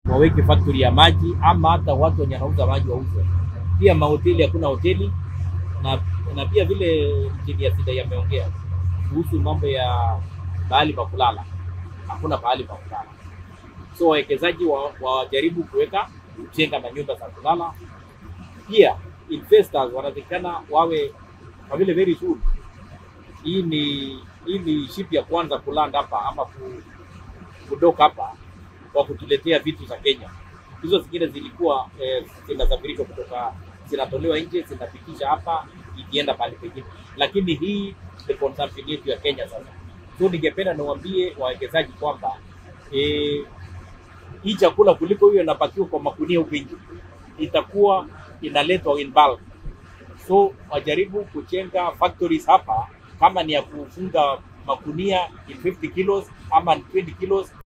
waweke factory ya maji, ama hata watu wenye wanauza maji wauze. Pia mahoteli, hakuna hoteli na, na pia vile injinia Sidai ameongea kuhusu mambo ya pahali pa kulala, hakuna pahali pa kulala. So wawekezaji wa- wajaribu kuweka kujenga manyumba za kulala. Pia investors wanatakikana wawe kwa vile very soon, hii ni hii ni ship ya kwanza kuland hapa ama ku- kudoka hapa kwa kutuletea vitu za Kenya. Hizo zingine zilikuwa eh, zinasafirishwa kutoka zinatolewa nje zinafikisha hapa ikienda pale pengine, lakini hii ni consumption yetu ya Kenya sasa. So ningependa niwaambie wawekezaji kwamba eh, hii chakula kuliko hiyo inapakiwa kwa makunia huku nje itakuwa inaletwa in bulk. So wajaribu kujenga factories hapa, kama ni ya kufunga makunia in 50 kilos ama 20 kilos